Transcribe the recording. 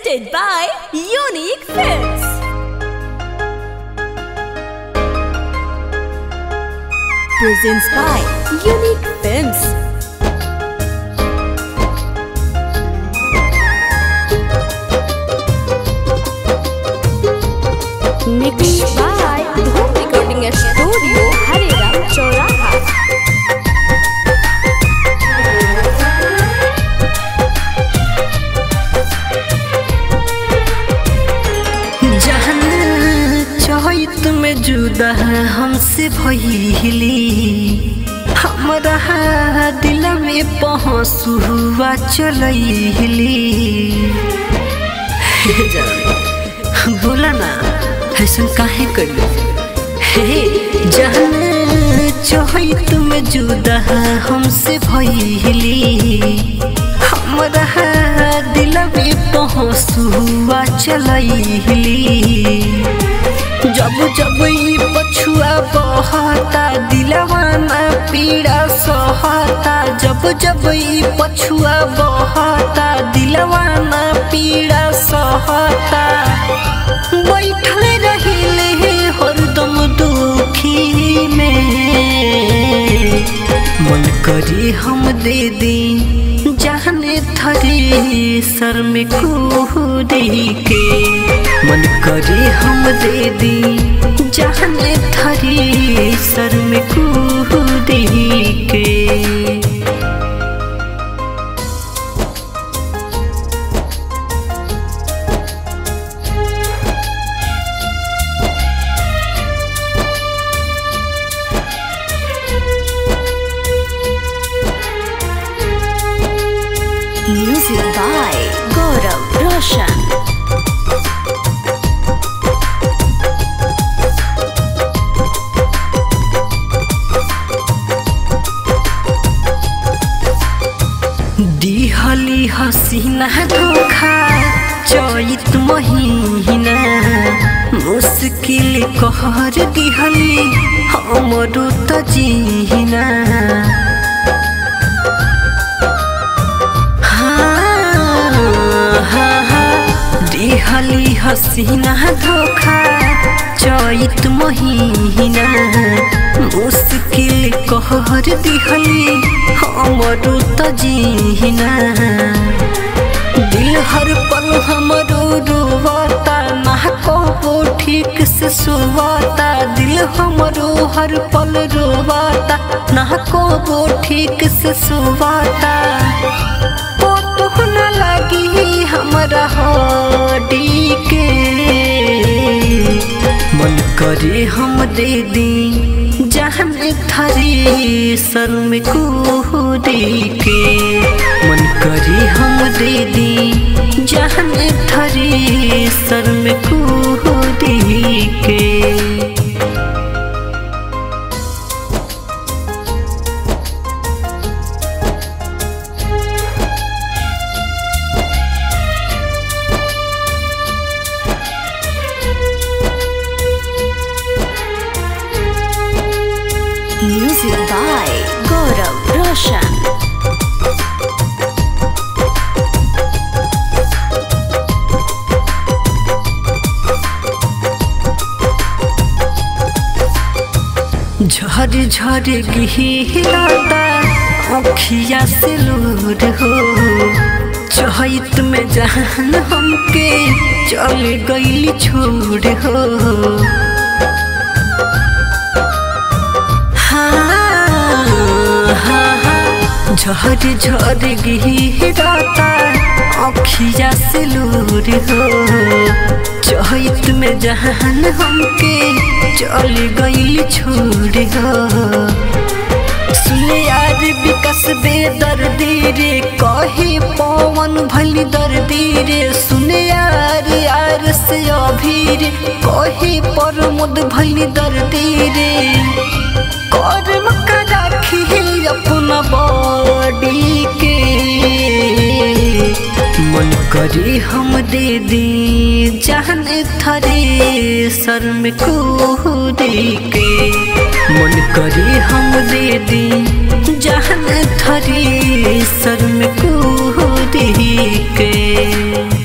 Presented by Unique Films. Presents by Unique Films. Mixed by Dhoom Recording Studio, Harera, Choraha. जहन चहित में जुदा हमसे भइली हमरा दिल में पहुँचुआ चलैली बोला ना ऐसा काहे करी हे जहन चहित में जुदा हमसे भइली हमरा दिल में पहुँचुआ चलैली जब जब ई पछुआ बहता दिलवाना पीड़ा सहता जब जब ई पछुआ बहता दिलवाना पीड़ा सहता बैठल रहिले हरदम दुखी में मन करी हम दे दी जाने थरी सर में कूदी के मन करे हम दे दी जाने थरी सर में कूदी के Music by Gaurav Roshan. दिहली हसीना धोखा चैत महीना मुश्किल कहर दिहली हमरो त जीना हाँ, हाँ, हाँ, दिहली हसीना धोखा चैत महीना मुश्किल कहर दिहली हमरो त जीना दिल हर पल हमरो रोवता ना कबो ठीक से सोवता दिल हमरो हर पल रोवता ना कबो ठीक से सोवता पोतुह न लगी हमरा हडी के मन करे हम दे दी जहन थरी सर में कूदी के मन करे हम दे दी जहन थरी सर में कूदी के Music by Gaurav Roshan. झर झर गिहता अखिया से लोर हो चहित में जहन हमके चल गईली छोड़ हो हाँ, हाँ, हाँ, झर झर गिहता अखिया से लोर हो चहित में जहन हमके चल गईल छोड़ हो सुने यार विकस दे दर्दी रे कहे पवन भली दर्दी रे सुने यार यार से अभी रे कहे प्रमोद भली दर्दी रे कर्म का राखी अपना बॉडी के मन करे हम दे दी जहन थरे सर में कूदी के मन करे हम दे दी जहन थरे सर में कूदी के